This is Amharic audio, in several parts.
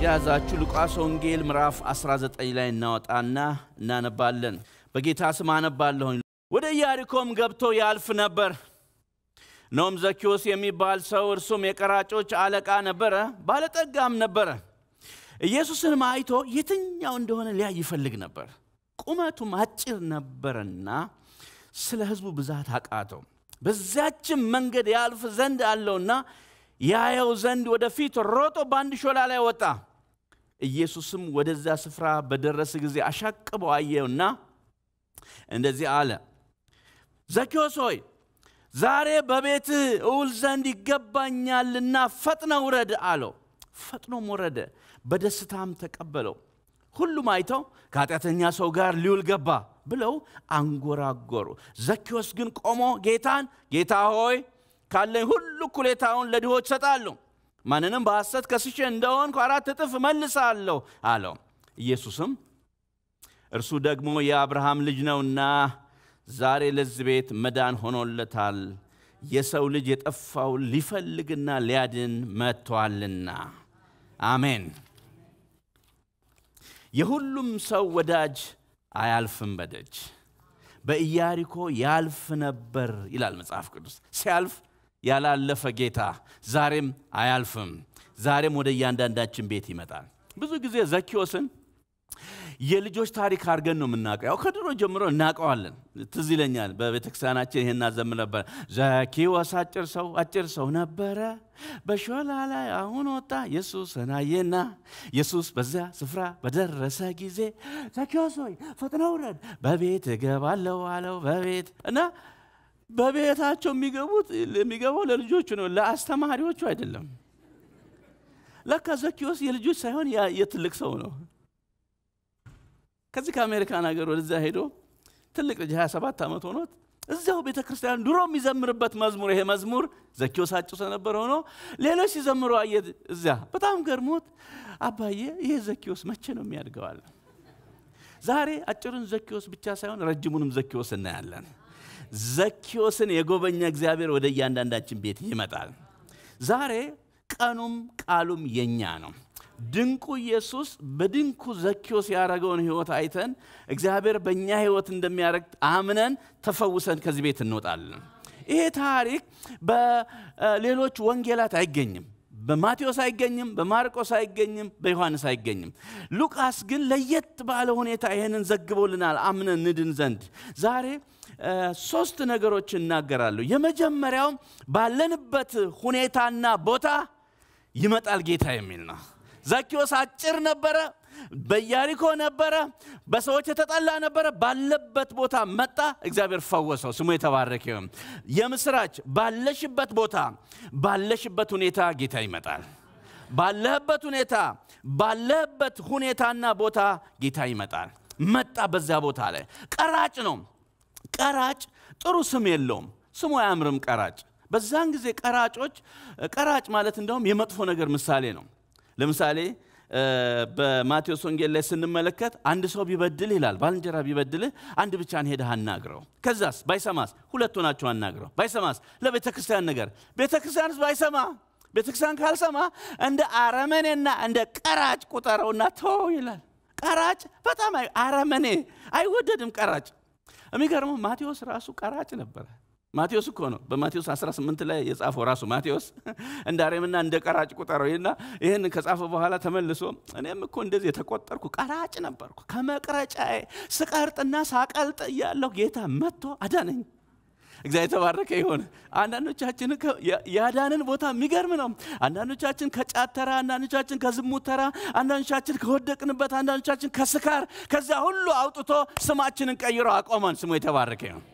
የያዛችሁ ሉቃስ ወንጌል ምዕራፍ 19 ላይ እናወጣና እናነባለን። በጌታ ስም አነባለሁኝ። ወደ ኢያሪኮም ገብቶ ያልፍ ነበር። ኖም ዘኪዎስ የሚባል ሰው እርሱም የቀራጮች አለቃ ነበረ፣ ባለጠጋም ነበረ። ኢየሱስንም አይቶ የትኛው እንደሆነ ሊያይ ይፈልግ ነበር። ቁመቱም አጭር ነበረና ስለ ሕዝቡ ብዛት አቃተው። በዚያችም መንገድ ያልፍ ዘንድ አለውና ያየው ዘንድ ወደፊት ሮጦ በአንድ ሾላ ላይ ወጣ። ኢየሱስም ወደዚያ ስፍራ በደረሰ ጊዜ አሻቅበው አየውና እንደዚህ አለ፣ ዘኪዎስ ሆይ ዛሬ በቤትህ እውል ዘንድ ይገባኛልና ፈጥነ ውረድ አለው። ፈጥኖም ወረደ፣ በደስታም ተቀበለው። ሁሉም አይተው ከኃጢአተኛ ሰው ጋር ሊውል ገባ ብለው አንጎራጎሩ። ዘኪዎስ ግን ቆሞ ጌታን ጌታ ሆይ ካለኝ ሁሉ እኩሌታውን ለድሆች እሰጣለሁ፣ ማንንም በሐሰት ከስሼ እንደሆንኩ አራት እጥፍ እመልሳለሁ አለው። ኢየሱስም እርሱ ደግሞ የአብርሃም ልጅ ነውና ዛሬ ለዚህ ቤት መዳን ሆኖለታል፣ የሰው ልጅ የጠፋውን ሊፈልግና ሊያድን መጥቷልና። አሜን። የሁሉም ሰው ወዳጅ አያልፍም በደጅ በኢያሪኮ ያልፍ ነበር ይላል መጽሐፍ ቅዱስ። ሲያልፍ ያላለፈ ጌታ ዛሬም አያልፍም። ዛሬም ወደ እያንዳንዳችን ቤት ይመጣል። ብዙ ጊዜ ዘኪዎስን የልጆች ታሪክ አድርገን ነው የምናውቀው። ያው ከድሮ ጀምሮ እናውቀዋለን። ትዝ ይለኛል በቤተ ክርስቲያናችን ይህን እናዘምር ነበር። ዘኪዎስ አጭር ሰው አጭር ሰው ነበረ፣ በሾላ ላይ አሁን ወጣ ኢየሱስን አየና፣ ኢየሱስ በዚያ ስፍራ በደረሰ ጊዜ ዘኪዎስ ሆይ ፈጥነህ ውረድ፣ በቤት እገባለሁ አለው። በቤት እና በቤታቸው የሚገቡት የሚገባው ለልጆቹ ነው፣ ለአስተማሪዎቹ አይደለም። ለካ ዘኪዎስ የልጆች ሳይሆን የትልቅ ሰው ነው። ከዚህ ከአሜሪካን ሀገር ወደዚያ ሄዶ ትልቅ ልጅ 27 ዓመት ሆኖት እዚያው ቤተ ክርስቲያን ድሮ የሚዘምርበት መዝሙር ይሄ መዝሙር ዘኪዎስ አጭር ስለነበረ ሆኖ ሌሎች ሲዘምሩ አየ። እዚያ በጣም ገርሞት አባዬ ይሄ ዘኪዎስ መቼ ነው የሚያድገዋል? ዛሬ አጭሩን ዘኪዎስ ብቻ ሳይሆን ረጅሙንም ዘኪዎስ እናያለን። ዘኪዎስን የጎበኘ እግዚአብሔር ወደ እያንዳንዳችን ቤት ይመጣል። ዛሬ ቀኑም ቃሉም የኛ ነው። ድንቁ ኢየሱስ በድንቁ ዘኪዎስ ያደረገውን ህይወት አይተን እግዚአብሔር በእኛ ህይወት እንደሚያደርግ አምነን ተፈውሰን ከዚህ ቤት እንወጣለን። ይሄ ታሪክ በሌሎች ወንጌላት አይገኝም። በማቴዎስ አይገኝም፣ በማርቆስ አይገኝም፣ በዮሐንስ አይገኝም። ሉቃስ ግን ለየት ባለ ሁኔታ ይህንን ዘግቦልናል አምነን ንድን ዘንድ ዛሬ ሶስት ነገሮች እናገራለሁ። የመጀመሪያው ባለንበት ሁኔታና ቦታ ይመጣል ጌታ የሚል ነው። ዘኪዎስ አጭር ነበረ፣ በኢያሪኮ ነበረ፣ በሰዎች የተጠላ ነበረ። ባለበት ቦታ መጣ፣ እግዚአብሔር ፈወሰው። ስሙ የተባረከ ይሁን። የምስራች ባለሽበት ቦታ ባለሽበት ሁኔታ ጌታ ይመጣል። ባለህበት ሁኔታ ባለህበት ሁኔታና ቦታ ጌታ ይመጣል። መጣ። በዚያ ቦታ ላይ ቀራጭ ነው። ቀራጭ ጥሩ ስም የለውም። ስሙ አያምርም። ቀራጭ በዛን ጊዜ ቀራጮች ቀራጭ ማለት እንደውም የመጥፎ ነገር ምሳሌ ነው። ለምሳሌ በማቴዎስ ወንጌል ላይ ስንመለከት አንድ ሰው ቢበድል ይላል፣ ባልንጀራ ቢበድልህ አንድ ብቻን ሄደህ አናግረው። ከዛስ ባይሰማስ ሁለት ሆናችሁ አናግረው። ባይሰማስ ለቤተ ክርስቲያን ነገር፣ ቤተ ክርስቲያንስ ባይሰማ ቤተ ክርስቲያን ካልሰማ እንደ አረመኔና እንደ ቀራጭ ቁጠረውና ተው ይላል። ቀራጭ በጣም አረመኔ፣ አይወደድም ቀራጭ። የሚገርመው ማቴዎስ ራሱ ቀራጭ ነበረ። ማቴዎስ እኮ ነው በማቴዎስ 18 ላይ የጻፈው ራሱ ማቴዎስ እንደ አሬምና እንደ ቀራጭ ቁጠረው ይና ይህን ከጻፈ በኋላ ተመልሶ እኔም እኮ እንደዚህ የተቆጠርኩ ቀራጭ ነበርኩ ከመቅረጫዬ ስቀርጥና ሳቀልጥ እያለሁ ጌታ መጥቶ አዳነኝ። እግዚአብሔር የተባረከ ይሆን። አንዳንዶቻችን ያዳንን ቦታ የሚገርም ነው። አንዳንዶቻችን ከጫት ተራ፣ አንዳንዶቻችን ከዝሙት ተራ፣ አንዳንዶቻችን ከወደቅንበት፣ አንዳንዶቻችን ከስካር፣ ከዚያ ሁሉ አውጥቶ ስማችንን ቀይሮ አቆመን። ስሙ የተባረከ ይሁን።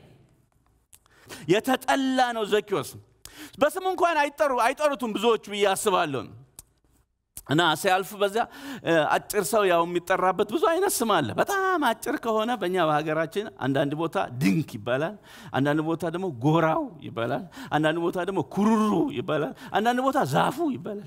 የተጠላ ነው ዘኪዎስ። በስሙ እንኳን አይጠሩ አይጠሩትም ብዙዎቹ ብዬ አስባለሁ። እና ሲያልፍ በዚያ አጭር ሰው ያው የሚጠራበት ብዙ አይነት ስም አለ። በጣም አጭር ከሆነ በእኛ በሀገራችን አንዳንድ ቦታ ድንክ ይባላል፣ አንዳንድ ቦታ ደግሞ ጎራው ይባላል፣ አንዳንድ ቦታ ደግሞ ኩሩሩ ይባላል፣ አንዳንድ ቦታ ዛፉ ይባላል።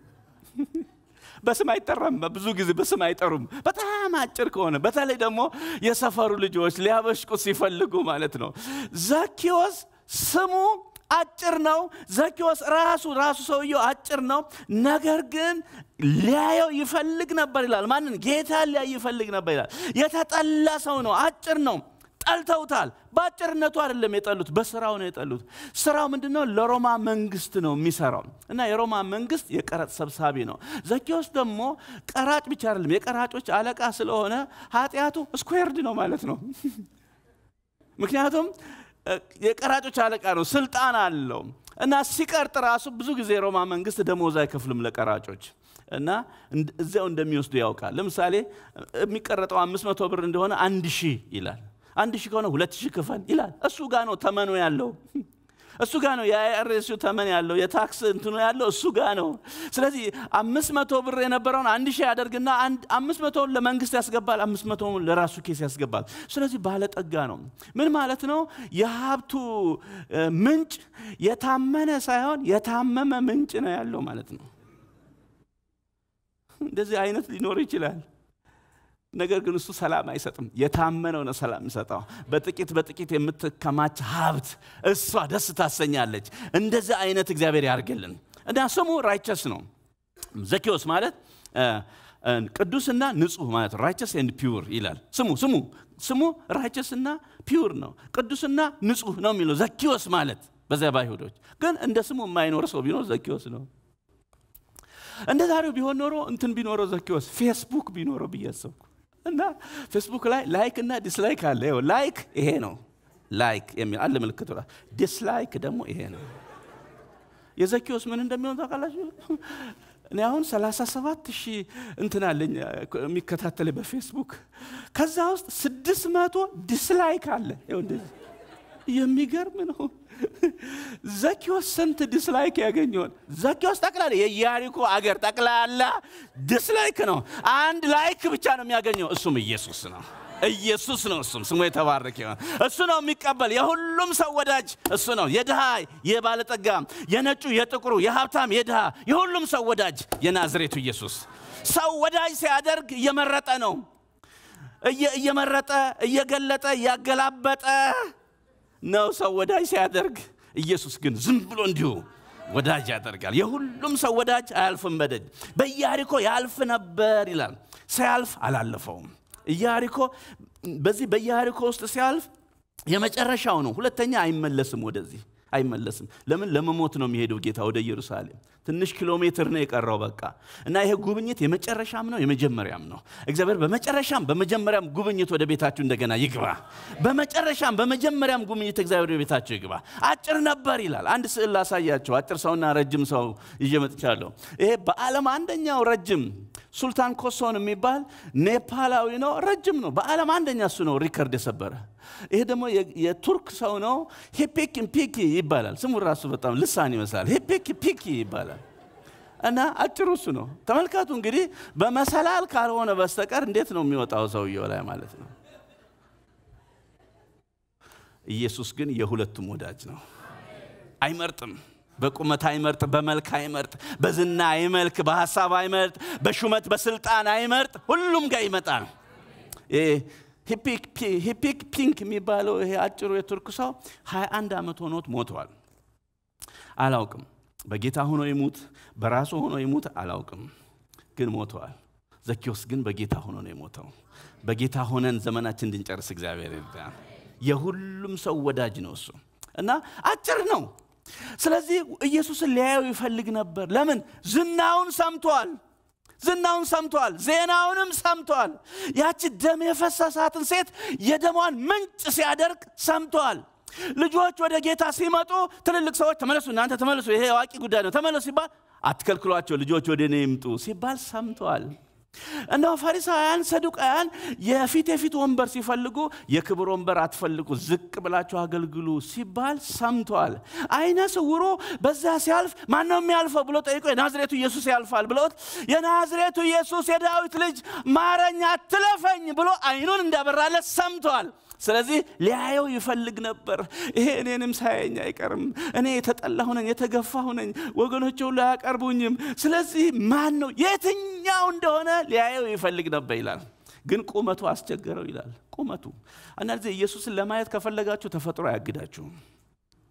በስም አይጠራም። ብዙ ጊዜ በስም አይጠሩም። በጣም አጭር ከሆነ በተለይ ደግሞ የሰፈሩ ልጆች ሊያበሽቁት ሲፈልጉ ማለት ነው። ዘኪዎስ ስሙ አጭር ነው። ዘኪዎስ ራሱ ራሱ ሰውየው አጭር ነው። ነገር ግን ሊያየው ይፈልግ ነበር ይላል። ማንን? ጌታ ሊያይ ይፈልግ ነበር ይላል። የተጠላ ሰው ነው። አጭር ነው። ጠልተውታል። በአጭርነቱ አይደለም የጠሉት፣ በስራው ነው የጠሉት። ስራው ምንድን ነው? ለሮማ መንግስት ነው የሚሰራው እና የሮማ መንግስት የቀረጥ ሰብሳቢ ነው። ዘኪዎስ ደግሞ ቀራጭ ብቻ አይደለም፣ የቀራጮች አለቃ ስለሆነ ኃጢአቱ ስኩዌርድ ነው ማለት ነው። ምክንያቱም የቀራጮች አለቃ ነው፣ ስልጣን አለው እና ሲቀርጥ ራሱ ብዙ ጊዜ የሮማ መንግስት ደሞዝ አይከፍልም ለቀራጮች እና እዚያው እንደሚወስዱ ያውቃል። ለምሳሌ የሚቀረጠው አምስት መቶ ብር እንደሆነ አንድ ሺህ ይላል። አንድ ሺህ ከሆነ ሁለት ሺህ ክፈል ይላል። እሱ ጋ ነው ተመኑ ያለው። እሱ ጋ ነው የአይአርኤሱ ተመን ያለው የታክስ እንትኑ ያለው እሱ ጋ ነው። ስለዚህ አምስት መቶ ብር የነበረውን አንድ ሺህ ያደርግና አምስት መቶውን ለመንግስት ያስገባል፣ አምስት መቶውን ለራሱ ኬስ ያስገባል። ስለዚህ ባለጠጋ ነው። ምን ማለት ነው? የሀብቱ ምንጭ የታመነ ሳይሆን የታመመ ምንጭ ነው ያለው ማለት ነው። እንደዚህ አይነት ሊኖር ይችላል። ነገር ግን እሱ ሰላም አይሰጥም። የታመነው ነው ሰላም የሚሰጠው። በጥቂት በጥቂት የምትከማች ሀብት እሷ ደስ ታሰኛለች። እንደዚህ አይነት እግዚአብሔር ያርግልን እና ስሙ ራይቸስ ነው። ዘኪዎስ ማለት ቅዱስና ንጹህ ማለት ራይቸስ ኤንድ ፒውር ይላል። ስሙ ስሙ ስሙ ራይቸስና ፒውር ነው። ቅዱስና ንጹህ ነው የሚለው ዘኪዎስ ማለት በዚያ በአይሁዶች ግን እንደ ስሙ የማይኖር ሰው ቢኖር ዘኪዎስ ነው። እንደ ዛሬው ቢሆን ኖሮ እንትን ቢኖረው ዘኪዎስ ፌስቡክ ቢኖረው ብዬ አሰብኩ እና ፌስቡክ ላይ ላይክ እና ዲስላይክ አለ። ይኸው ላይክ ይሄ ነው ላይክ የሚል አለ ምልክቱ። ዲስላይክ ደግሞ ይሄ ነው። የዘኪዎስ ምን እንደሚሆን ታውቃላችሁ? እኔ አሁን 37 ሺህ እንትን አለኝ የሚከታተል በፌስቡክ ከዛ ውስጥ ስድስት መቶ ዲስላይክ አለ። ይኸው እንደዚህ የሚገርም ነው። ዘኪዎስ ስንት ዲስላይክ ያገኘውን? ዘኪዎስ ጠቅላላ የኢያሪኮ አገር ጠቅላላ ዲስላይክ ነው። አንድ ላይክ ብቻ ነው የሚያገኘው፣ እሱም ኢየሱስ ነው። ኢየሱስ ነው። እሱም ስሙ የተባረከ ይሆን። እሱ ነው የሚቀበል የሁሉም ሰው ወዳጅ እሱ ነው። የድሃ የባለጠጋ፣ የነጩ፣ የጥቁሩ፣ የሀብታም፣ የድሃ የሁሉም ሰው ወዳጅ የናዝሬቱ ኢየሱስ። ሰው ወዳጅ ሲያደርግ እየመረጠ ነው። እየመረጠ እየገለጠ እያገላበጠ ነው ሰው ወዳጅ ሲያደርግ። ኢየሱስ ግን ዝም ብሎ እንዲሁ ወዳጅ ያደርጋል። የሁሉም ሰው ወዳጅ አያልፍም በደጅ። በኢያሪኮ ያልፍ ነበር ይላል። ሲያልፍ አላለፈውም። ኢያሪኮ በዚህ በኢያሪኮ ውስጥ ሲያልፍ የመጨረሻው ነው። ሁለተኛ አይመለስም፣ ወደዚህ አይመለስም። ለምን? ለመሞት ነው የሚሄደው ጌታ ወደ ኢየሩሳሌም። ትንሽ ኪሎ ሜትር ነው የቀረው በቃ እና ይሄ ጉብኝት የመጨረሻም ነው የመጀመሪያም ነው። እግዚአብሔር በመጨረሻም በመጀመሪያም ጉብኝት ወደ ቤታችሁ እንደገና ይግባ። በመጨረሻም በመጀመሪያም ጉብኝት እግዚአብሔር ወደ ቤታችሁ ይግባ። አጭር ነበር ይላል። አንድ ስዕል ላሳያቸው። አጭር ሰውና ረጅም ሰው ይዤ መጥቻለሁ። ይሄ በዓለም አንደኛው ረጅም ሱልጣን ኮሶን የሚባል ኔፓላዊ ነው። ረጅም ነው። በዓለም አንደኛ እሱ ነው ሪከርድ የሰበረ። ይሄ ደግሞ የቱርክ ሰው ነው። ሂፒክ ፒኪ ይባላል። ስሙ ራሱ በጣም ልሳን ይመስላል። ሂፒክ ፒኪ ይባላል እና አጭሩ እሱ ነው። ተመልከቱ እንግዲህ በመሰላል ካልሆነ በስተቀር እንዴት ነው የሚወጣው ሰውየው ላይ ማለት ነው። ኢየሱስ ግን የሁለቱም ወዳጅ ነው። አይመርጥም። በቁመት አይመርጥ፣ በመልክ አይመርጥ፣ በዝና አይመልክ፣ በሀሳብ አይመርጥ፣ በሹመት በስልጣን አይመርጥ። ሁሉም ጋር ይመጣል። ሂፒክ ፒንክ የሚባለው ይሄ አጭሩ የቱርክ ሰው 21 ዓመት ሆኖት ሞቷል። አላውቅም በጌታ ሆኖ ይሙት በራሱ ሆኖ ይሙት አላውቅም፣ ግን ሞተዋል። ዘኪዎስ ግን በጌታ ሆኖ ነው የሞተው። በጌታ ሆነን ዘመናችን እንድንጨርስ እግዚአብሔር ይርዳን። የሁሉም ሰው ወዳጅ ነው እሱ እና አጭር ነው። ስለዚህ ኢየሱስን ሊያየው ይፈልግ ነበር። ለምን? ዝናውን ሰምቷል። ዝናውን ሰምቷል። ዜናውንም ሰምቷል። ያቺ ደም የፈሰሳትን ሴት የደሟን ምንጭ ሲያደርግ ሰምቷል። ልጆች ወደ ጌታ ሲመጡ ትልልቅ ሰዎች ተመለሱ፣ እናንተ ተመለሱ፣ ይሄ አዋቂ ጉዳይ ነው፣ ተመለሱ ሲባል አትከልክሏቸው፣ ልጆች ወደ እኔ ይምጡ ሲባል ሰምተዋል። እንደው ፈሪሳውያን፣ ሰዱቃውያን የፊት የፊት ወንበር ሲፈልጉ የክብር ወንበር አትፈልጉ፣ ዝቅ ብላችሁ አገልግሉ ሲባል ሰምተዋል። አይነ ስውሩ በዛ ሲያልፍ ማነው የሚያልፈው ብሎ ጠይቆ የናዝሬቱ ኢየሱስ ያልፋል ብለውት የናዝሬቱ ኢየሱስ የዳዊት ልጅ ማረኝ፣ አትለፈኝ ብሎ አይኑን እንዳበራለት ሰምተዋል። ስለዚህ ሊያየው ይፈልግ ነበር። ይሄ እኔንም ሳያየኝ አይቀርም። እኔ የተጠላሁ ነኝ፣ የተገፋሁ ነኝ፣ ወገኖች ሁሉ አያቀርቡኝም። ስለዚህ ማን ነው የትኛው እንደሆነ ሊያየው ይፈልግ ነበር ይላል። ግን ቁመቱ አስቸገረው ይላል። ቁመቱ አንዳንድ ጊዜ ኢየሱስን ለማየት ከፈለጋችሁ ተፈጥሮ አያግዳችሁም።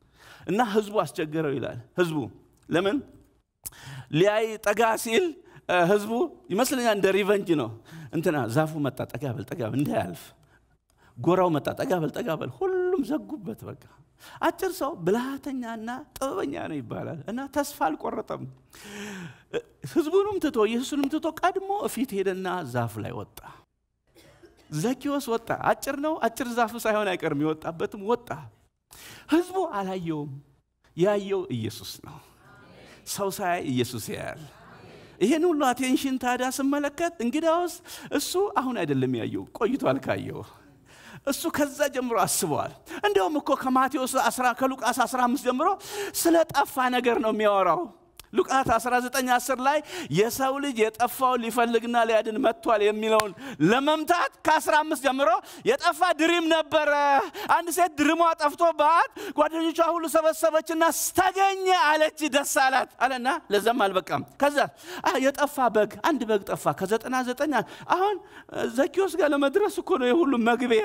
እና ህዝቡ አስቸገረው ይላል። ህዝቡ ለምን ሊያይ ጠጋ ሲል ህዝቡ ይመስለኛል እንደ ሪቨንጅ ነው። እንትና ዛፉ መጣ፣ ጠጋ በል ጠጋ በል እንዳያልፍ። ጎራው መጣ፣ ጠጋ በል ጠጋ በል። ሁሉም ዘጉበት። በቃ አጭር ሰው ብልሃተኛና ጥበበኛ ነው ይባላል እና ተስፋ አልቆረጠም። ህዝቡንም ትቶ ኢየሱስንም ትቶ ቀድሞ እፊት ሄደና ዛፍ ላይ ወጣ። ዘኪዎስ ወጣ። አጭር ነው፣ አጭር ዛፍ ሳይሆን አይቀርም። የወጣበትም ወጣ። ህዝቡ አላየውም። ያየው ኢየሱስ ነው። ሰው ሳያይ ኢየሱስ ያያል። ይህን ሁሉ አቴንሽን ታዲያ ስመለከት እንግዲያውስ እሱ አሁን አይደለም ያየው፣ ቆይቷል ካየው። እሱ ከዛ ጀምሮ አስበዋል። እንዲያውም እኮ ከማቴዎስ ከሉቃስ 15 ጀምሮ ስለ ጠፋ ነገር ነው የሚያወራው። ሉቃስ 19 10 ላይ የሰው ልጅ የጠፋውን ሊፈልግና ሊያድን መጥቷል የሚለውን ለመምታት ከ15 ጀምሮ የጠፋ ድሪም ነበረ። አንድ ሴት ድርሟ ጠፍቶባት ጓደኞቿ ሁሉ ሰበሰበችና ተገኘ አለች፣ ደስ አላት አለና ለዛም አልበቃም። ከዛ የጠፋ በግ አንድ በግ ጠፋ ከዘጠና ዘጠኝ አሁን ዘኪዎስ ጋር ለመድረስ እኮ ነው የሁሉ መግቢያ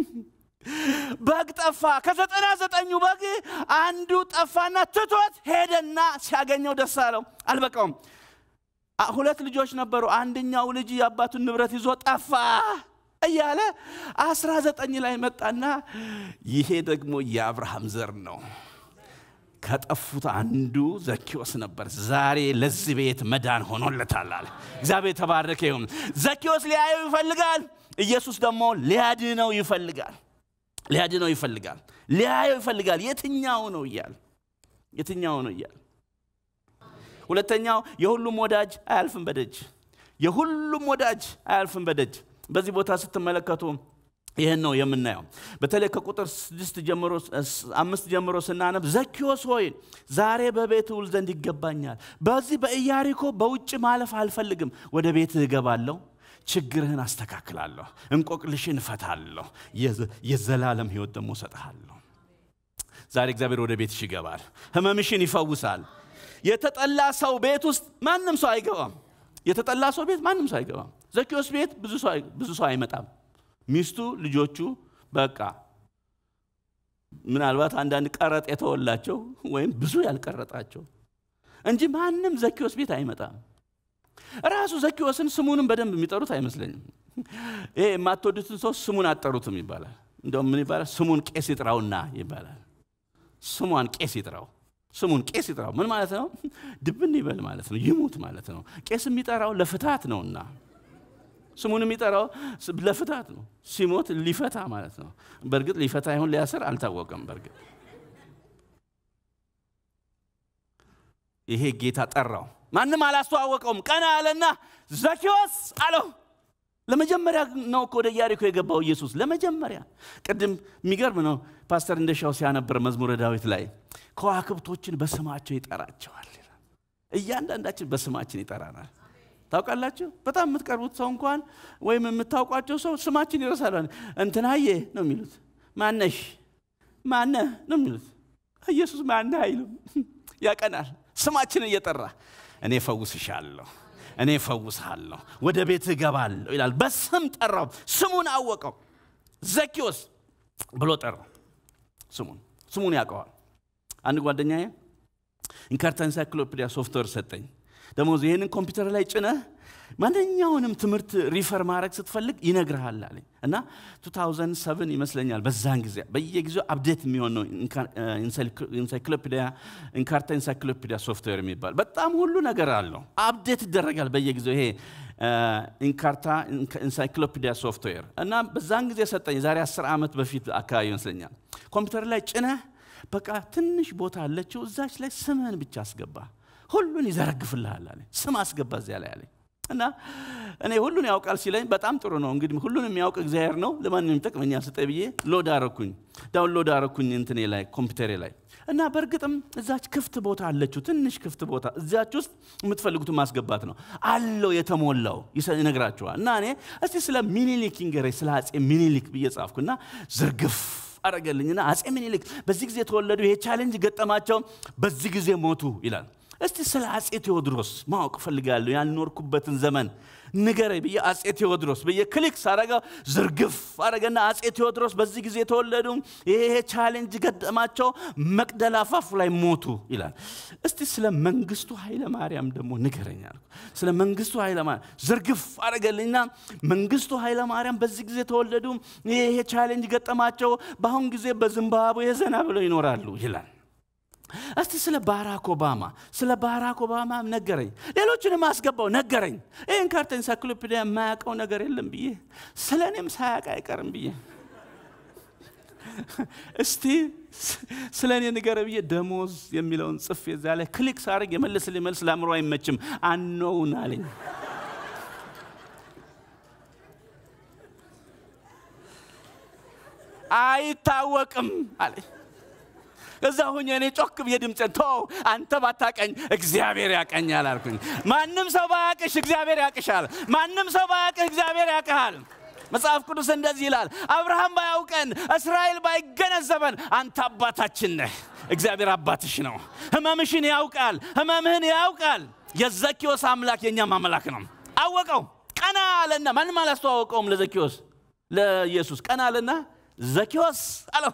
በግ ጠፋ። ከዘጠና ዘጠኙ በግ አንዱ ጠፋና ትቶት ሄደና ሲያገኘው ደስ አለው። አልበቃውም። ሁለት ልጆች ነበሩ። አንደኛው ልጅ የአባቱን ንብረት ይዞ ጠፋ እያለ አስራ ዘጠኝ ላይ መጣና ይሄ ደግሞ የአብርሃም ዘር ነው ከጠፉት አንዱ ዘኪዎስ ነበር። ዛሬ ለዚህ ቤት መዳን ሆኖለታል አለ። እግዚአብሔር የተባረከ ይሁን። ዘኪዎስ ሊያየው ይፈልጋል። ኢየሱስ ደግሞ ሊያድነው ይፈልጋል። ሊያድነው ይፈልጋል። ሊያየው ይፈልጋል። የትኛው ነው እያል የትኛው ነው እያል ሁለተኛው የሁሉም ወዳጅ አያልፍም በደጅ የሁሉም ወዳጅ አያልፍም በደጅ በዚህ ቦታ ስትመለከቱ ይህን ነው የምናየው። በተለይ ከቁጥር ስድስት ጀምሮ አምስት ጀምሮ ስናነብ ዘኪዎስ ሆይ ዛሬ በቤት ውል ዘንድ ይገባኛል። በዚህ በኢያሪኮ በውጭ ማለፍ አልፈልግም። ወደ ቤትህ እገባለሁ ችግርህን አስተካክላለሁ፣ እንቆቅልሽን እፈታለሁ፣ የዘላለም ህይወት ደግሞ እሰጥሃለሁ። ዛሬ እግዚአብሔር ወደ ቤትሽ ይገባል፣ ህመምሽን ይፈውሳል። የተጠላ ሰው ቤት ውስጥ ማንም ሰው አይገባም። የተጠላ ሰው ቤት ማንም ሰው አይገባም። ዘኪዎስ ቤት ብዙ ሰው አይመጣም። ሚስቱ፣ ልጆቹ በቃ ምናልባት አንዳንድ ቀረጥ የተወላቸው ወይም ብዙ ያልቀረጣቸው እንጂ ማንም ዘኪዎስ ቤት አይመጣም። ራሱ ዘኪዎስን ስሙንም በደንብ የሚጠሩት አይመስለኝም። ይሄ የማትወዱትን ሰው ስሙን አትጠሩትም ይባላል። እንደውም ምን ይባላል? ስሙን ቄስ ይጥራውና ይባላል። ስሟን ቄስ ይጥራው፣ ስሙን ቄስ ይጥራው። ምን ማለት ነው? ድብን ይበል ማለት ነው፣ ይሙት ማለት ነው። ቄስ የሚጠራው ለፍታት ነውና ስሙን የሚጠራው ለፍታት ነው። ሲሞት ሊፈታ ማለት ነው። በእርግጥ ሊፈታ ይሁን ሊያስር አልታወቀም። በእርግጥ ይሄ ጌታ ጠራው። ማንም አላስተዋወቀውም። ቀና አለና ዘኪዎስ አለው። ለመጀመሪያ ነው እኮ ወደ ኢያሪኮ የገባው ኢየሱስ ለመጀመሪያ። ቅድም የሚገርም ነው ፓስተር እንደሻው ሲያነበር መዝሙረ ዳዊት ላይ ከዋክብቶችን በስማቸው ይጠራቸዋል። እያንዳንዳችን በስማችን ይጠራናል። ታውቃላችሁ፣ በጣም የምትቀርቡት ሰው እንኳን ወይም የምታውቋቸው ሰው ስማችን ይረሳል። እንትናዬ ነው የሚሉት፣ ማነሽ ማነህ ነው የሚሉት። ኢየሱስ ማነህ አይሉም፣ ያቀናል። ስማችን እየጠራ እኔ ፈውስሻለሁ፣ እኔ ፈውስሃለሁ፣ ወደ ቤት እገባለሁ ይላል። በስም ጠራው፣ ስሙን አወቀው። ዘኪዎስ ብሎ ጠራው። ስሙን ስሙን ያውቀዋል። አንድ ጓደኛዬ ኢንካርታ ኢንሳይክሎፒዲያ ሶፍትዌር ሰጠኝ። ደግሞ ይህንን ኮምፒውተር ላይ ጭነህ ማንኛውንም ትምህርት ሪፈር ማድረግ ስትፈልግ ይነግርሃል አለኝ እና 2007 ይመስለኛል በዛን ጊዜ በየጊዜው አፕዴት የሚሆን ነው ኢንሳይክሎፒዲያ ኢንካርታ ኢንሳይክሎፒዲያ ሶፍትዌር የሚባል በጣም ሁሉ ነገር አለው አፕዴት ይደረጋል በየጊዜው ይሄ ኢንካርታ ኢንሳይክሎፒዲያ ሶፍትዌር እና በዛን ጊዜ ሰጠኝ የዛሬ 10 ዓመት በፊት አካባቢ ይመስለኛል ኮምፒውተር ላይ ጭነህ በቃ ትንሽ ቦታ አለችው እዛች ላይ ስምህን ብቻ አስገባ ሁሉን ይዘረግፍልሃል አለ ስም አስገባ እዚያ ላይ አለኝ እና እኔ ሁሉን ያውቃል ሲለኝ በጣም ጥሩ ነው እንግዲህ ሁሉን የሚያውቅ እግዚአብሔር ነው ለማንም ይጠቅመኛል ስጠ ብዬ ሎድ አረኩኝ ዳውንሎድ አረኩኝ እንትኔ ላይ ኮምፒውተሬ ላይ እና በእርግጥም እዛች ክፍት ቦታ አለችው ትንሽ ክፍት ቦታ እዚያች ውስጥ የምትፈልጉትን ማስገባት ነው አለው የተሞላው ይነግራችኋል እና እኔ እስቲ ስለ ሚኒሊክ ይንገረኝ ስለ አፄ ሚኒሊክ ብዬ ጻፍኩና ዝርግፍ አረገልኝና አፄ ሚኒሊክ በዚህ ጊዜ የተወለዱ ይሄ ቻሌንጅ ገጠማቸው በዚህ ጊዜ ሞቱ ይላል እስቲ ስለ አጼ ቴዎድሮስ ማወቅ እፈልጋለሁ ያልኖርኩበትን ዘመን ንገረኝ ብዬ አጼ ቴዎድሮስ ብዬ ክሊክ ሳረገው ዝርግፍ አረገና አጼ ቴዎድሮስ በዚህ ጊዜ የተወለዱ ይሄ ቻሌንጅ ገጠማቸው መቅደላ አፋፉ ላይ ሞቱ ይላል እስቲ ስለ መንግስቱ ኃይለ ማርያም ደግሞ ንገረኝ አልኩ ስለ መንግስቱ ኃይለ ማርያም ዝርግፍ አረገልኝና መንግስቱ ኃይለ ማርያም በዚህ ጊዜ የተወለዱ ይሄ ቻሌንጅ ገጠማቸው በአሁን ጊዜ በዚምባብዌ ዘና ብለው ይኖራሉ ይላል እስቲ ስለ ባራክ ኦባማ ስለ ባራክ ኦባማ ነገረኝ ሌሎችንም አስገባው ነገረኝ ይህን ካርታ ኢንሳይክሎፒዲያ የማያውቀው ነገር የለም ብዬ ስለ እኔም ሳያውቅ አይቀርም ብዬ እስቲ ስለ እኔ ንገረ ብዬ ደሞዝ የሚለውን ጽፌ እዛ ላይ ክሊክ ሳደርግ የመለስልኝ መልስ ለአእምሮ አይመችም አኖውን አለኝ አይታወቅም አለኝ እዛ ሁኜ እኔ ጮክ ብዬ ድምፅን ቶ አንተ ባታቀኝ እግዚአብሔር ያቀኛል አልኩኝ ማንም ሰው ባያቅሽ እግዚአብሔር ያቅሻል ማንም ሰው ባያቅህ እግዚአብሔር ያቅሃል መጽሐፍ ቅዱስ እንደዚህ ይላል አብርሃም ባያውቀን እስራኤል ባይገነዘበን አንተ አባታችን ነህ እግዚአብሔር አባትሽ ነው ህመምሽን ያውቃል ህመምህን ያውቃል የዘኪዎስ አምላክ የእኛም አምላክ ነው አወቀው ቀና አለና ማንም አላስተዋወቀውም ለዘኪዎስ ለኢየሱስ ቀና አለና ዘኪዎስ አለው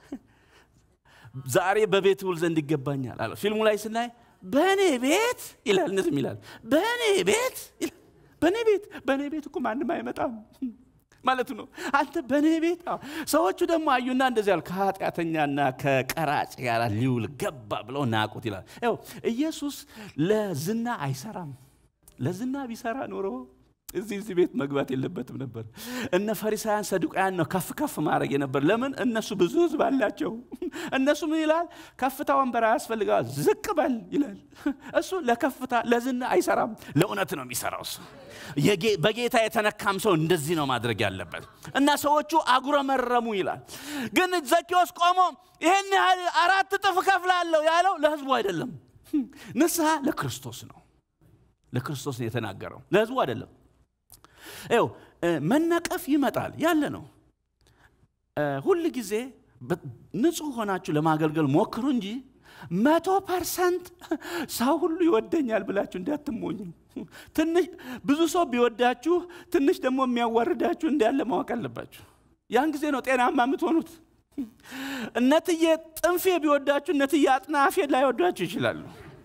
ዛሬ በቤት ውል ዘንድ ይገባኛል አለ ፊልሙ ላይ ስናይ በእኔ ቤት ይላል እነትም ይላል በእኔ ቤት በእኔ ቤት በእኔ ቤት እኮ ማንም አይመጣም ማለቱ ነው አንተ በእኔ ቤት ሰዎቹ ደግሞ አዩና እንደዚህ ያሉ ከኃጢአተኛና ከቀራጭ ጋር ሊውል ገባ ብለው ናቁት ይላል ው ኢየሱስ ለዝና አይሰራም ለዝና ቢሰራ ኖሮ እዚህ እዚህ ቤት መግባት የለበትም ነበር እነ ፈሪሳውያን ሰዱቃያን ነው ከፍ ከፍ ማድረግ የነበር ለምን እነሱ ብዙ ህዝብ አላቸው እነሱ ምን ይላል ከፍታ ወንበር አያስፈልገዋል ዝቅ በል ይላል እሱ ለከፍታ ለዝና አይሰራም ለእውነት ነው የሚሰራው እሱ በጌታ የተነካም ሰው እንደዚህ ነው ማድረግ ያለበት እና ሰዎቹ አጉረመረሙ ይላል ግን ዘኪዎስ ቆሞ ይህን ያህል አራት እጥፍ ከፍላለሁ ያለው ለህዝቡ አይደለም ንስሐ ለክርስቶስ ነው ለክርስቶስ ነው የተናገረው ለህዝቡ አይደለም ው መነቀፍ ይመጣል ያለ ነው ሁል ጊዜ ንጹህ ሆናችሁ ለማገልገል ሞክሩ እንጂ መቶ ፐርሰንት ሰው ሁሉ ይወደኛል ብላችሁ እንዳትሞኙ ትንሽ ብዙ ሰው ቢወዳችሁ ትንሽ ደግሞ የሚያዋርዳችሁ እንዳለ ማወቅ አለባችሁ ያን ጊዜ ነው ጤናማ የምትሆኑት እነትዬ ጥንፌ ቢወዳችሁ እነትዬ አጥናፌ ላይወዷችሁ ይችላሉ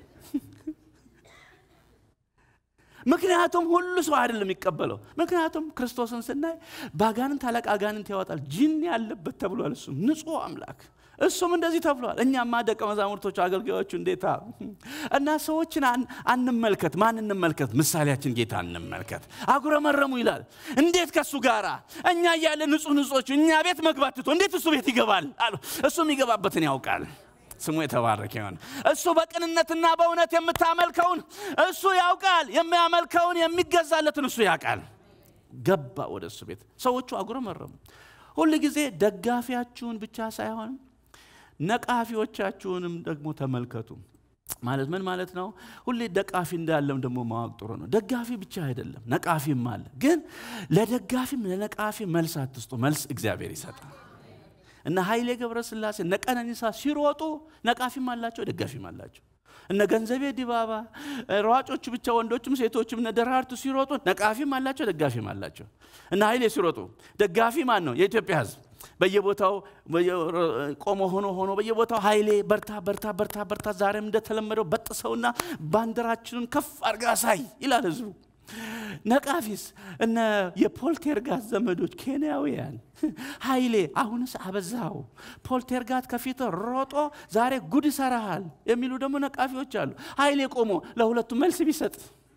ምክንያቱም ሁሉ ሰው አይደለም የሚቀበለው ምክንያቱም ክርስቶስን ስናይ በአጋንንት አለቃ አጋንንት ያወጣል ጅን ያለበት ተብሏል እሱም ንጹህ አምላክ እሱም እንደዚህ ተብሏል እኛማ ደቀ መዛሙርቶቹ አገልጋዮቹ እንዴታ እና ሰዎችን አንመልከት ማን እንመልከት ምሳሌያችን ጌታ እንመልከት አጉረመረሙ ይላል እንዴት ከእሱ ጋራ እኛ እያለ ንጹህ ንጹዎቹ እኛ ቤት መግባት ትቶ እንዴት እሱ ቤት ይገባል አሉ እሱ የሚገባበትን ያውቃል ስሙ የተባረከ ይሆን እሱ በቅንነትና በእውነት የምታመልከውን እሱ ያውቃል የሚያመልከውን የሚገዛለትን እሱ ያውቃል ገባ ወደ እሱ ቤት ሰዎቹ አጉረመረሙ ሁል ጊዜ ደጋፊያችሁን ብቻ ሳይሆን ነቃፊዎቻችሁንም ደግሞ ተመልከቱ ማለት ምን ማለት ነው ሁሌ ደቃፊ እንዳለም ደግሞ ማወቅ ጥሩ ነው ደጋፊ ብቻ አይደለም ነቃፊም አለ ግን ለደጋፊም ለነቃፊ መልስ አትስጡ መልስ እግዚአብሔር ይሰጣል እነ ኃይሌ ገብረስላሴ እነ ቀነኒሳ ሲሮጡ ነቃፊም አላቸው ደጋፊም አላቸው እነ ገንዘቤ ዲባባ ሯጮቹ ብቻ ወንዶችም ሴቶችም እነ ደራርቱ ሲሮጡ ነቃፊም አላቸው ደጋፊም አላቸው እነ ኃይሌ ሲሮጡ ደጋፊ ማን ነው የኢትዮጵያ ህዝብ በየቦታው ቆሞ ሆኖ ሆኖ በየቦታው ኃይሌ በርታ በርታ በርታ በርታ ዛሬም እንደተለመደው በጥሰውና ባንዲራችንን ከፍ አርጋ ሳይ ይላል ህዝቡ ነቃፊስ እነ የፖልቴርጋት ዘመዶች ኬንያውያን ኃይሌ አሁንስ አበዛው ፖልቴርጋት ከፊት ሮጦ ዛሬ ጉድ ይሰራሃል የሚሉ ደግሞ ነቃፊዎች አሉ ኃይሌ ቆሞ ለሁለቱም መልስ ቢሰጥ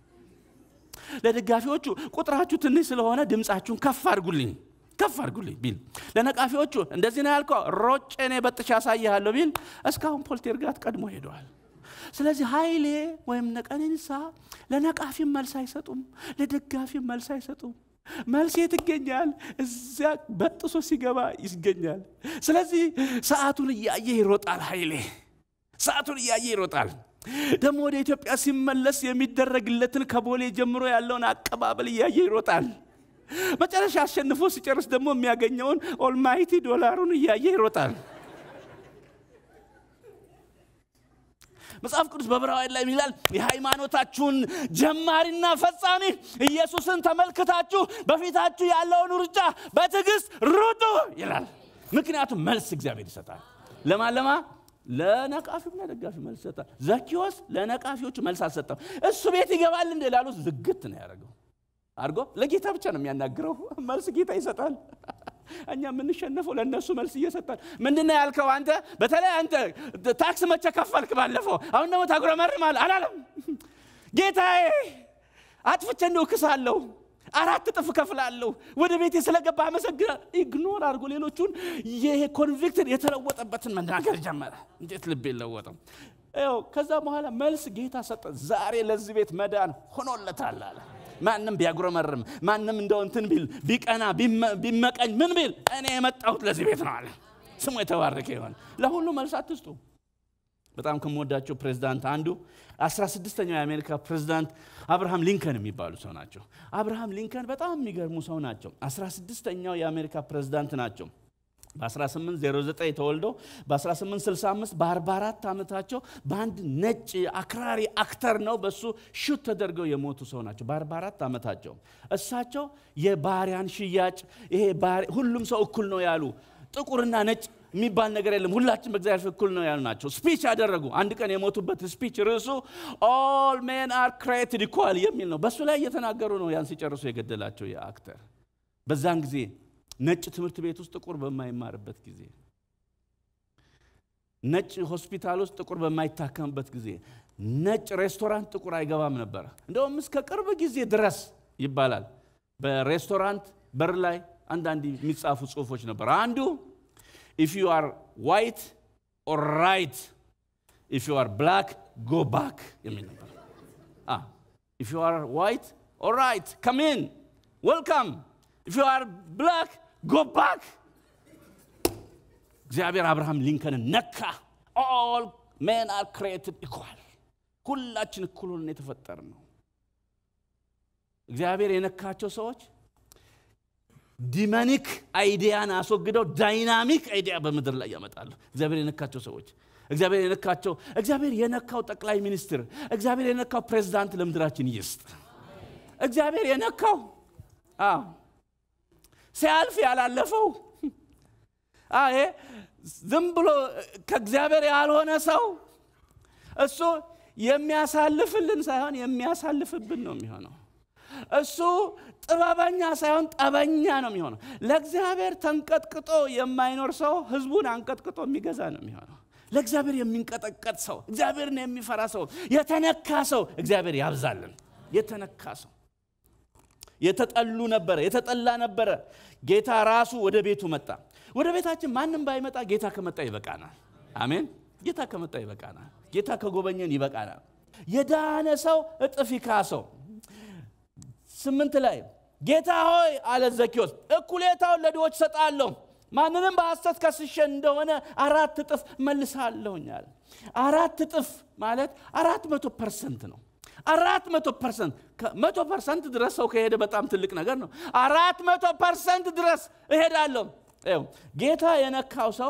ለደጋፊዎቹ ቁጥራችሁ ትንሽ ስለሆነ ድምፃችሁን ከፍ አድርጉልኝ ከፍ አድርጉልኝ ቢል ለነቃፊዎቹ እንደዚህ ነው ያልከው ሮጬ እኔ በጥሻ ያሳይሃለሁ ቢል እስካሁን ፖልቴርጋት ቀድሞ ሄደዋል ስለዚህ ኃይሌ ወይም ነቀኔንሳ ለነቃፊም መልስ አይሰጡም ለደጋፊም መልስ አይሰጡም መልስ የት ይገኛል እዚያ በጥሶ ሲገባ ይገኛል ስለዚህ ሰዓቱን እያየ ይሮጣል ኃይሌ ሰዓቱን እያየ ይሮጣል ደግሞ ወደ ኢትዮጵያ ሲመለስ የሚደረግለትን ከቦሌ ጀምሮ ያለውን አቀባበል እያየ ይሮጣል መጨረሻ አሸንፎ ሲጨርስ ደግሞ የሚያገኘውን ኦልማይቲ ዶላሩን እያየ ይሮጣል መጽሐፍ ቅዱስ በዕብራውያን ላይ ይላል የሃይማኖታችሁን ጀማሪና ፈጻሚ ኢየሱስን ተመልክታችሁ በፊታችሁ ያለውን ሩጫ በትዕግስት ሩጡ ይላል። ምክንያቱም መልስ እግዚአብሔር ይሰጣል። ለማን ለማ ለነቃፊውም ለደጋፊው መልስ ይሰጣል። ዘኪዎስ ለነቃፊዎቹ መልስ አልሰጠም። እሱ ቤት ይገባል እንደ ላሉት ዝግት ነው ያደረገው አድርጎ ለጌታ ብቻ ነው የሚያናግረው። መልስ ጌታ ይሰጣል። እኛ የምንሸነፈው ለእነሱ መልስ እየሰጣል። ምንድን ነው ያልከው አንተ? በተለይ አንተ ታክስ መቼ ከፈልክ ባለፈው፣ አሁን ደግሞ ታጉረመርማለህ አላለም። ጌታዬ አጥፍቼ እንደው ክሳለሁ፣ አራት እጥፍ እከፍላለሁ፣ ወደ ቤቴ ስለገባ አመሰግናል። ኢግኖር አድርጎ ሌሎቹን ይሄ ኮንቪክትን የተለወጠበትን መናገር ጀመረ። እንዴት ልብ የለወጠው! ይኸው ከዛ በኋላ መልስ ጌታ ሰጠ። ዛሬ ለዚህ ቤት መዳን ሆኖለታል አለ። ማንም ቢያጉረመርም ማንም እንደው እንትን ቢል ቢቀና ቢመቀኝ ምን ቢል እኔ የመጣሁት ለዚህ ቤት ነው አለ። ስሙ የተባረከ ይሆን። ለሁሉ መልስ አትስጡ። በጣም ከምወዳቸው ፕሬዝዳንት አንዱ 16ኛው የአሜሪካ ፕሬዝዳንት አብርሃም ሊንከን የሚባሉ ሰው ናቸው። አብርሃም ሊንከን በጣም የሚገርሙ ሰው ናቸው። 16ኛው የአሜሪካ ፕሬዝዳንት ናቸው። በ1809 ተወልደው በ1865 በ44 ዓመታቸው በአንድ ነጭ አክራሪ አክተር ነው በሱ ሹት ተደርገው የሞቱ ሰው ናቸው። በ44 ዓመታቸው እሳቸው የባሪያን ሽያጭ ይሄ ሁሉም ሰው እኩል ነው ያሉ ጥቁርና ነጭ የሚባል ነገር የለም፣ ሁላችን በእግዚአብሔር ፊት እኩል ነው ያሉ ናቸው። ስፒች ያደረጉ አንድ ቀን የሞቱበት ስፒች ርዕሱ ኦል ሜን አር ክሬትድ ኢኳል የሚል ነው። በእሱ ላይ እየተናገሩ ነው ያን ሲጨርሱ የገደላቸው የአክተር በዛን ጊዜ ነጭ ትምህርት ቤት ውስጥ ጥቁር በማይማርበት ጊዜ፣ ነጭ ሆስፒታል ውስጥ ጥቁር በማይታከምበት ጊዜ፣ ነጭ ሬስቶራንት ጥቁር አይገባም ነበረ። እንደውም እስከ ቅርብ ጊዜ ድረስ ይባላል በሬስቶራንት በር ላይ አንዳንድ የሚጻፉ ጽሁፎች ነበር። አንዱ ኢፍ ዩ አር ዋይት ኦር ራይት ኢፍ ዩ አር ብላክ ጎ ባክ የሚል ነበር። ኢፍ ዩ አር ዋይት ኦር ራይት ከም ኢን ዌልካም ኢፍ ዩ አር ብላክ ጎ ባክ። እግዚአብሔር አብርሃም ሊንከንን ነካ። ኦል ሜን አር ክሬትድ ኢኳል፣ ሁላችን እኩል ሆነን የተፈጠር ነው። እግዚአብሔር የነካቸው ሰዎች ዲመኒክ አይዲያን አስወግደው ዳይናሚክ አይዲያ በምድር ላይ ያመጣሉ። እግዚአብሔር የነካቸው ሰዎች እግዚአብሔር የነካቸው እግዚአብሔር የነካው ጠቅላይ ሚኒስትር እግዚአብሔር የነካው ፕሬዝዳንት ለምድራችን ይስጥ። እግዚአብሔር የነካው አዎ ሲያልፍ ያላለፈው ይሄ ዝም ብሎ ከእግዚአብሔር ያልሆነ ሰው እሱ የሚያሳልፍልን ሳይሆን የሚያሳልፍብን ነው የሚሆነው። እሱ ጥበበኛ ሳይሆን ጠበኛ ነው የሚሆነው። ለእግዚአብሔር ተንቀጥቅጦ የማይኖር ሰው ህዝቡን አንቀጥቅጦ የሚገዛ ነው የሚሆነው። ለእግዚአብሔር የሚንቀጠቀጥ ሰው፣ እግዚአብሔርን የሚፈራ ሰው፣ የተነካ ሰው እግዚአብሔር ያብዛልን። የተነካ ሰው የተጠሉ ነበረ፣ የተጠላ ነበረ። ጌታ ራሱ ወደ ቤቱ መጣ። ወደ ቤታችን ማንም ባይመጣ ጌታ ከመጣ ይበቃናል። አሜን። ጌታ ከመጣ ይበቃናል። ጌታ ከጎበኘን ይበቃናል። የዳነ ሰው እጥፍ ይካሰው። ስምንት ላይ ጌታ ሆይ አለ ዘኪዎስ፣ እኩሌታውን ለድሆች ሰጣለሁ፣ ማንንም በሐሰት ከስሼ እንደሆነ አራት እጥፍ መልሳለሁኝ አለ። አራት እጥፍ ማለት አራት መቶ ፐርሰንት ነው። አራት መቶ ፐርሰንት መቶ ፐርሰንት ድረስ ሰው ከሄደ በጣም ትልቅ ነገር ነው። አራት መቶ ፐርሰንት ድረስ እሄዳለሁ። ይኸው ጌታ የነካው ሰው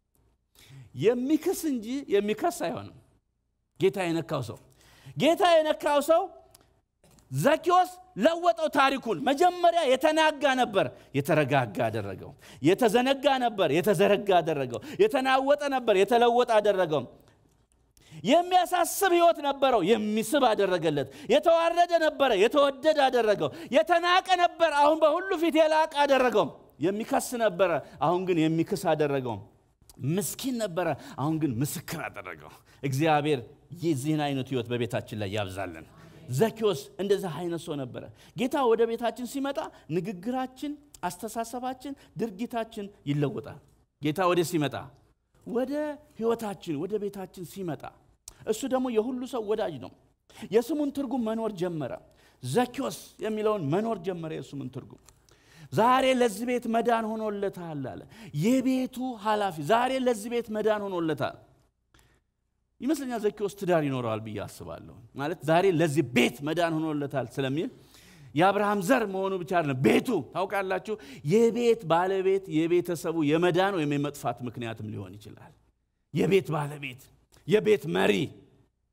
የሚክስ እንጂ የሚከስ አይሆንም። ጌታ የነካው ሰው ጌታ የነካው ሰው ዘኪዎስ ለወጠው ታሪኩን። መጀመሪያ የተናጋ ነበር፣ የተረጋጋ አደረገው። የተዘነጋ ነበር፣ የተዘረጋ አደረገው። የተናወጠ ነበር፣ የተለወጠ አደረገው። የሚያሳስብ ህይወት ነበረው፣ የሚስብ አደረገለት። የተዋረደ ነበረ፣ የተወደደ አደረገው። የተናቀ ነበር፣ አሁን በሁሉ ፊት የላቀ አደረገው። የሚከስ ነበረ፣ አሁን ግን የሚክስ አደረገው። ምስኪን ነበረ፣ አሁን ግን ምስክር አደረገው። እግዚአብሔር የዚህን አይነት ህይወት በቤታችን ላይ ያብዛልን። ዘኪዎስ እንደዚህ አይነት ሰው ነበረ። ጌታ ወደ ቤታችን ሲመጣ ንግግራችን፣ አስተሳሰባችን፣ ድርጊታችን ይለወጣል። ጌታ ወደ ሲመጣ ወደ ህይወታችን ወደ ቤታችን ሲመጣ እሱ ደግሞ የሁሉ ሰው ወዳጅ ነው። የስሙን ትርጉም መኖር ጀመረ። ዘኪዎስ የሚለውን መኖር ጀመረ። የስሙን ትርጉም ዛሬ ለዚህ ቤት መዳን ሆኖለታል አለ። የቤቱ ኃላፊ ዛሬ ለዚህ ቤት መዳን ሆኖለታል ይመስለኛል። ዘኪዎስ ትዳር ይኖረዋል ብዬ አስባለሁ። ማለት ዛሬ ለዚህ ቤት መዳን ሆኖለታል ስለሚል የአብርሃም ዘር መሆኑ ብቻ አይደለም፣ ቤቱ ታውቃላችሁ፣ የቤት ባለቤት የቤተሰቡ የመዳን ወይም የመጥፋት ምክንያትም ሊሆን ይችላል። የቤት ባለቤት፣ የቤት መሪ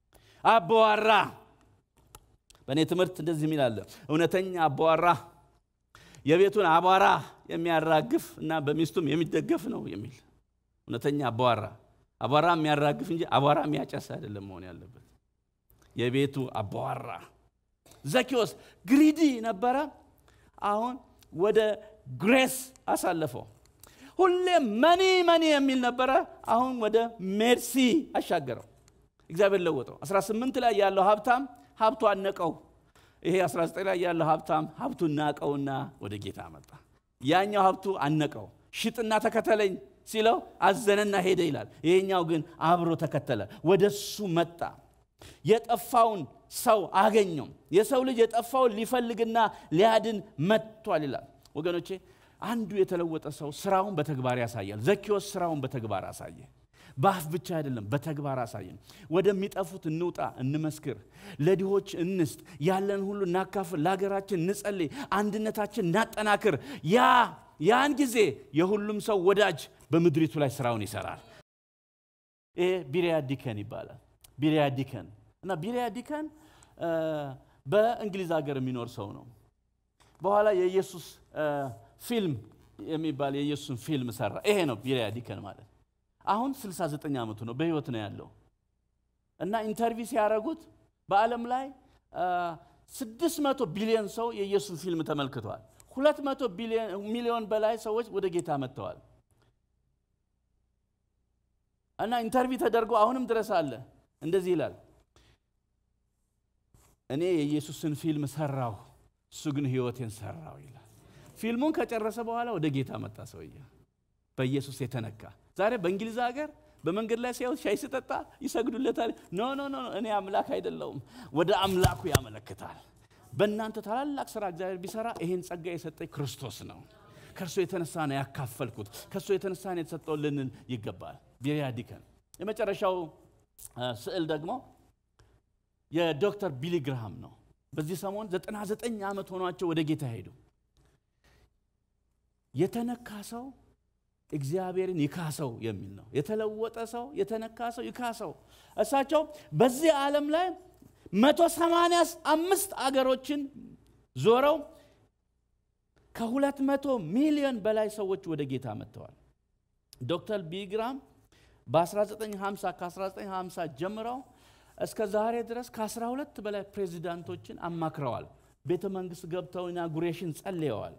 አባዋራ በእኔ ትምህርት እንደዚህ የሚል አለ። እውነተኛ አባዋራ የቤቱን አቧራ የሚያራግፍ እና በሚስቱም የሚደገፍ ነው የሚል እውነተኛ አባዋራ አቧራ የሚያራግፍ እንጂ አቧራ የሚያጨስ አይደለም መሆን ያለበት። የቤቱ አባዋራ ዘኪዎስ ግሪዲ ነበረ። አሁን ወደ ግሬስ አሳለፈው። ሁሌም መኒ መኒ የሚል ነበረ። አሁን ወደ ሜርሲ አሻገረው። እግዚአብሔር ለወጠው። 18 ላይ ያለው ሀብታም ሀብቱ አነቀው። ይሄ 19 ላይ ያለው ሀብታም ሀብቱ ናቀውና ወደ ጌታ መጣ። ያኛው ሀብቱ አነቀው። ሽጥና ተከተለኝ ሲለው አዘነና ሄደ ይላል። ይሄኛው ግን አብሮ ተከተለ፣ ወደ እሱ መጣ። የጠፋውን ሰው አገኘው። የሰው ልጅ የጠፋውን ሊፈልግና ሊያድን መጥቷል ይላል። ወገኖቼ አንዱ የተለወጠ ሰው ስራውን በተግባር ያሳያል። ዘኪዎስ ስራውን በተግባር አሳየ። በአፍ ብቻ አይደለም፣ በተግባር አሳየን። ወደሚጠፉት እንውጣ፣ እንመስክር፣ ለድሆች እንስጥ፣ ያለን ሁሉ እናካፍል፣ ለሀገራችን እንጸልይ፣ አንድነታችን እናጠናክር። ያ ያን ጊዜ የሁሉም ሰው ወዳጅ በምድሪቱ ላይ ስራውን ይሰራል። ይሄ ቢሪያ ዲከን ይባላል። ቢሪያ ዲከን እና ቢሪያ ዲከን በእንግሊዝ ሀገር የሚኖር ሰው ነው። በኋላ የኢየሱስ ፊልም የሚባል የኢየሱስን ፊልም ሰራ። ይሄ ነው ቢሪያ ዲከን ማለት። አሁን 69 ዓመቱ ነው፣ በህይወት ነው ያለው እና ኢንተርቪው ሲያደርጉት በዓለም ላይ 600 ቢሊዮን ሰው የኢየሱስን ፊልም ተመልክተዋል። 200 ሚሊዮን በላይ ሰዎች ወደ ጌታ መጥተዋል። እና ኢንተርቪው ተደርጎ አሁንም ድረስ አለ። እንደዚህ ይላል፣ እኔ የኢየሱስን ፊልም ሰራሁ፣ እሱ ግን ህይወቴን ሰራው ይላል። ፊልሙን ከጨረሰ በኋላ ወደ ጌታ መጣ ሰውዬ፣ በኢየሱስ የተነካ ዛሬ በእንግሊዝ ሀገር በመንገድ ላይ ሲያዩት ሻይ ስጠጣ ይሰግዱለታል። ኖ ኖ ኖ እኔ አምላክ አይደለውም፣ ወደ አምላኩ ያመለክታል። በእናንተ ታላላቅ ስራ እግዚአብሔር ቢሰራ ይሄን ጸጋ የሰጠኝ ክርስቶስ ነው። ከእርሱ የተነሳ ነው ያካፈልኩት፣ ከእርሱ የተነሳ ነው የተሰጠው ልንል ይገባል። ቢሪያ ዲከን። የመጨረሻው ስዕል ደግሞ የዶክተር ቢሊ ግርሃም ነው። በዚህ ሰሞን 99 ዓመት ሆኗቸው ወደ ጌታ ሄዱ። የተነካ ሰው እግዚአብሔርን ይካሰው የሚል ነው። የተለወጠ ሰው የተነካ ሰው ይካሰው። እሳቸው በዚህ ዓለም ላይ መቶ ሰማንያ አምስት አገሮችን ዞረው ከሁለት መቶ ሚሊዮን በላይ ሰዎች ወደ ጌታ መጥተዋል። ዶክተር ቢግራም በ1950 ከ1950 ጀምረው እስከ ዛሬ ድረስ ከ12 በላይ ፕሬዚዳንቶችን አማክረዋል። ቤተ መንግስት ገብተው ኢናጉሬሽን ጸልየዋል።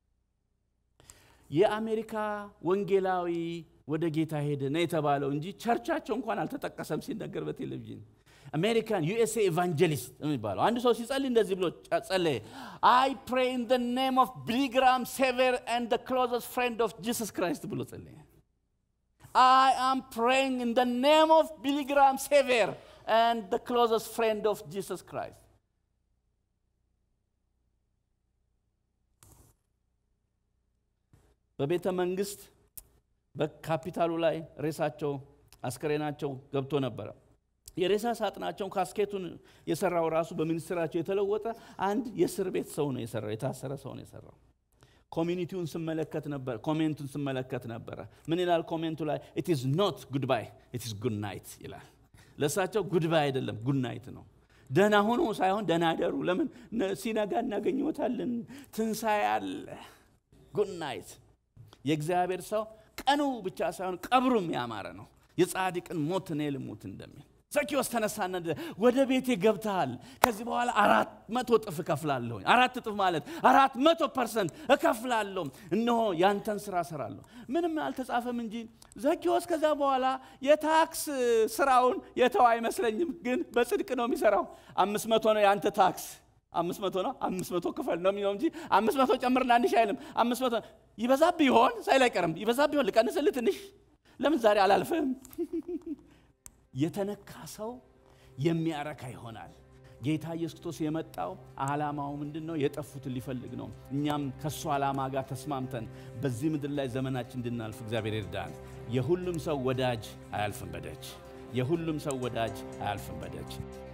የአሜሪካ ወንጌላዊ ወደ ጌታ ሄደ ነው የተባለው እንጂ ቸርቻቸው እንኳን አልተጠቀሰም ሲነገር በቴሌቪዥን አሜሪካን ዩኤስኤ ኤቫንጀሊስት የሚባለው አንድ ሰው ሲጸልይ እንደዚህ ብሎ ጸለየ። አይ ፕሬ ኢን ደ ኔም ኦፍ ቢሊግራም ሴቨር ኤንድ ደ ክሎዘስት ፍሬንድ ኦፍ ጂሰስ ክራይስት ብሎ ጸለየ። አይ አም ፕሬይንግ ኢን ደ ኔም ኦፍ ቢሊግራም ሴቨር ኤንድ ደ ክሎዘስት ፍሬንድ ኦፍ ጂሰስ ክራይስት በቤተ መንግስት በካፒታሉ ላይ ሬሳቸው አስከሬናቸው ገብቶ ነበረ። የሬሳ ሳጥናቸውን ካስኬቱን የሰራው ራሱ በሚኒስትራቸው የተለወጠ አንድ የእስር ቤት ሰው ነው የሰራው፣ የታሰረ ሰው ነው የሰራው። ኮሚኒቲውን ስመለከት ነበር፣ ኮሜንቱን ስመለከት ነበረ። ምን ይላል ኮሜንቱ ላይ? ኢት ኢዝ ኖት ጉድ ባይ ኢት ኢዝ ጉድ ናይት ይላል። ለእሳቸው ጉድ ባይ አይደለም ጉድ ናይት ነው። ደህና ሁኑ ሳይሆን ደህና አደሩ። ለምን ሲነጋ እናገኘታለን፣ ትንሣኤ አለ። ጉድ ናይት የእግዚአብሔር ሰው ቀኑ ብቻ ሳይሆን ቀብሩም ያማረ ነው። የጻድቅን ሞት እኔ ልሙት እንደሚል ዘኪዎስ ተነሳና ወደ ቤቴ ገብተሃል፣ ከዚህ በኋላ አራት መቶ እጥፍ እከፍላለሁ። አራት እጥፍ ማለት አራት መቶ ፐርሰንት እከፍላለሁ። እነሆ ያንተን ስራ እሰራለሁ። ምንም አልተጻፈም እንጂ ዘኪዎስ ከዛ በኋላ የታክስ ስራውን የተው አይመስለኝም፣ ግን በጽድቅ ነው የሚሰራው። አምስት መቶ ነው የአንተ ታክስ አምስት መቶ ነው አምስት መቶ ክፈል ነው የሚለው እንጂ አምስት መቶ ጨምርና አንሽ አይልም። አምስት መቶ ይበዛብህ ይሆን ሳይል አይቀርም። ይበዛብህ ይሆን ልቀንስልህ ትንሽ ለምን ዛሬ አላልፍህም? የተነካ ሰው የሚያረካ ይሆናል። ጌታ ኢየሱስ ክርስቶስ የመጣው ዓላማው ምንድን ነው? የጠፉትን ሊፈልግ ነው። እኛም ከእሱ ዓላማ ጋር ተስማምተን በዚህ ምድር ላይ ዘመናችን እንድናልፍ እግዚአብሔር ይርዳን። የሁሉም ሰው ወዳጅ አያልፍም በደጅ። የሁሉም ሰው ወዳጅ አያልፍም በደጅ።